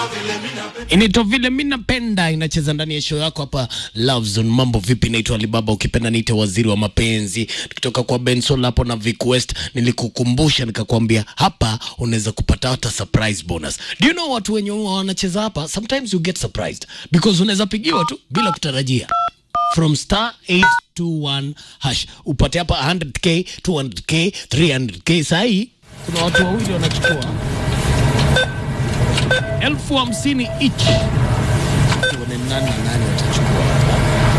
inaitwa vile mi napenda, inacheza ndani ya show yako hapa Love Zone. Mambo vipi? Naitwa Alibaba, ukipenda niite waziri wa mapenzi, tukitoka kwa Benson hapo na Vic West. Nilikukumbusha nikakwambia hapa unaweza kupata hata surprise bonus. Do you know watu wenye huwa wanacheza hapa, sometimes you get surprised because unaweza pigiwa tu bila kutarajia from star 821 hash upate hapa 100k 200k 300k. Sahii kuna watu wawili wanachukua elfu hamsini each. Tuone nani na nani watachukua hapa.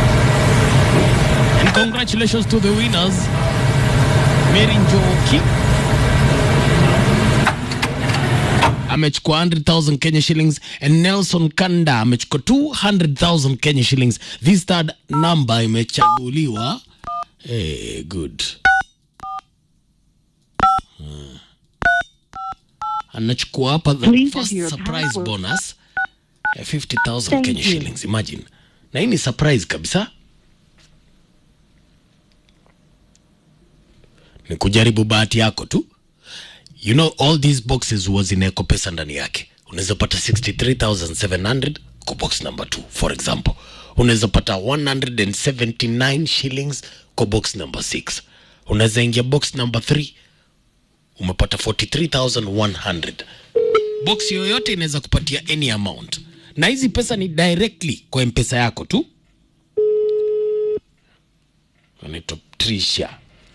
And congratulations to the winners. Mary Njoki amechukua 100,000 Kenya shillings and Nelson Kanda amechukua 200,000 Kenya shillings. This third number imechaguliwa. Hey, good. Hmm. Anachukua hapa the Please first enter your surprise password. bonus ya 50,000 Thank Kenya you. shillings. Imagine. Na hii ni surprise kabisa. Ni kujaribu bahati yako tu. You know all these boxes huwa zinawekwa pesa ndani yake. Unaweza pata 63700 kwa box number 2 for example. Unaweza pata 179 shillings kwa box number 6. Unaweza ingia box number 3 umepata 43100. Box yoyote inaweza kupatia any amount, na hizi pesa ni directly kwa mpesa yako tu. Anaitwa Trisha.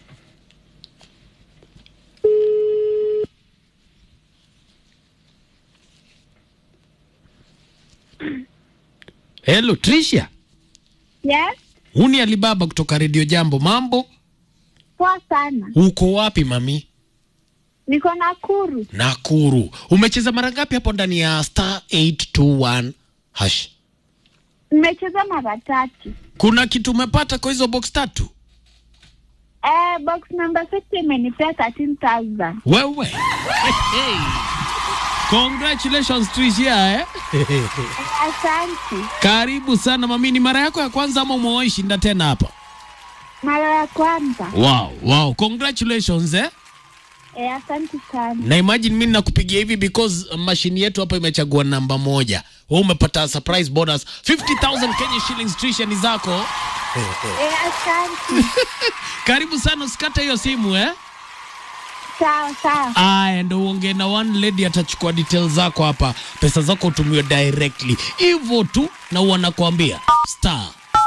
Hello Trisha, Yes, huu ni Alibaba kutoka Radio Jambo. Mambo, poa sana. uko wapi mami? Niko Nakuru. Nakuru. Umecheza mara ngapi hapo ndani ya star 821 hash? Nimecheza mara tatu. Kuna kitu umepata kwa hizo box tatu? Eh, box number 60 imenipea 13,000. Wewe. Hey. Congratulations Tricia eh? Asante. Karibu sana mami, ni mara yako ya kwanza ama umewahi shinda tena hapa? Mara ya kwanza. Wow, wow. Congratulations eh? Eh, asante sana. Na imagine mimi nakupigia hivi because mashini yetu hapa imechagua namba moja. Wewe umepata surprise bonus 50,000 Kenya shillings Tricia ni zako. Eh, asante. Karibu sana usikate hiyo simu eh? sawa sawa. Aya, ndo uongee na one lady, atachukua details zako hapa, pesa zako utumiwe directly hivyo tu, na wanakuambia star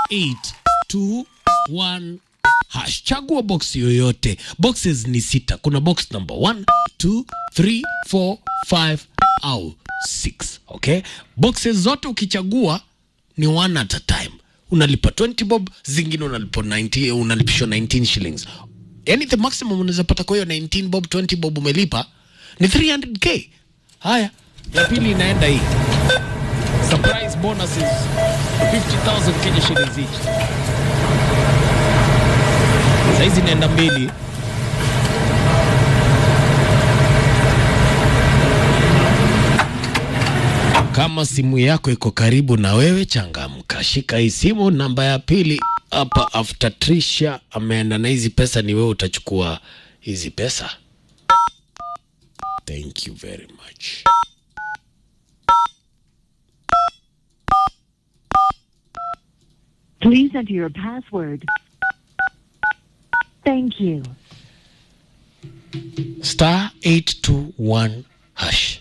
821 hash. Chagua box yoyote, boxes ni sita. Kuna box number 1 2 3 4 5 au 6. Okay, boxes zote ukichagua ni one at a time unalipa 20 bob zingine unalipa 90 unalipishwa 19 shillings yani the maximum unaweza pata kwa hiyo 19 bob 20 bob umelipa ni 300k haya ya pili inaenda hii surprise bonuses 50000 Kenya shillings each saizi inaenda mbili Kama simu yako iko karibu na wewe, changamka, shika hii simu. Namba ya pili hapa, after Trisha ameenda na hizi pesa, ni wewe utachukua hizi pesa. Thank you very much. Please enter your password. Thank you. Star 821 hash.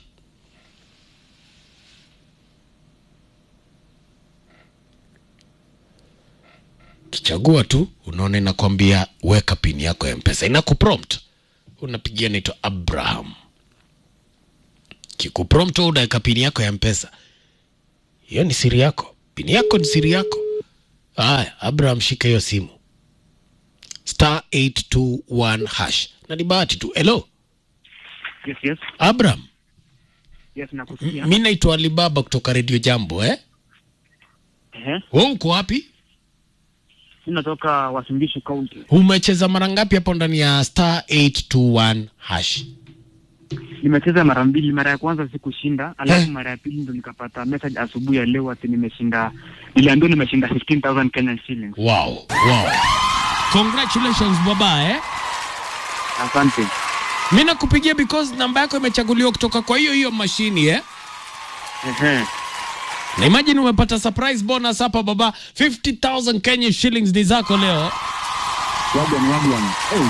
Kichagua tu, unaona inakwambia weka pini yako ya mpesa, inakuprompt unapigia, naitwa Abraham. Kikuprompt wewe unaweka pini yako ya mpesa, hiyo ni siri yako, pini yako ni siri yako. Haya, Abraham, shika hiyo simu, star 821 hash, na ni bahati tu. Hello Yes, yes. Abraham, Yes, nakusikia. mi naitwa Alibaba kutoka Radio Jambo eh? Ehe. Wewe uko wapi? Mimi natoka Wasingishu County. Umecheza mara ngapi hapo ndani ya star 821 hash? Nimecheza mara mbili. Mara ya kwanza sikushinda, Eh. alafu mara ya pili ndo nikapata message asubuhi ya leo ati nimeshinda. Niliambiwa nimeshinda 15000 Kenyan shillings. Wow, wow. Congratulations baba eh? Asante. Mi nakupigia because namba yako imechaguliwa kutoka kwa hiyo hiyo mashini eh? Ehe. na imagine umepata surprise bonus hapa baba 50000 Kenya shillings ni zako leo Wagwan, wagwan. Hey.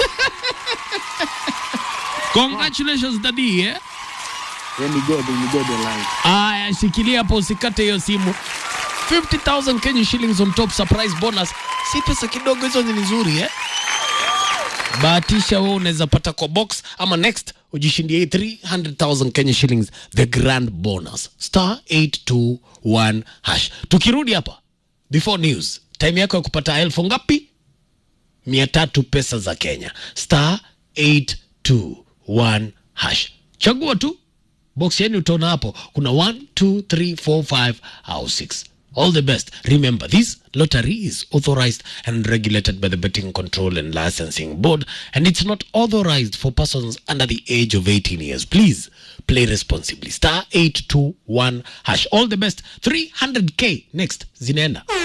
congratulations daddy eh? Yeah, ni God, ni God alive. aya shikilia hapo usikate hiyo simu 50000 Kenya shillings on top surprise bonus si pesa kidogo hizo ni nzuri eh? bahatisha wewe unaweza pata kwa box ama next ujishindie hii 300000 Kenya shillings the grand bonus star 821 hash tukirudi hapa before news time yako ya kupata elfu ngapi mia tatu pesa za Kenya star 821 hash chagua tu box yenu utaona hapo kuna 1 2 3 4 5 au 6 all the best remember this lottery is authorized and regulated by the betting control and licensing board and it's not authorized for persons under the age of 18 years please play responsibly star 821 hash all the best 300k next zinaenda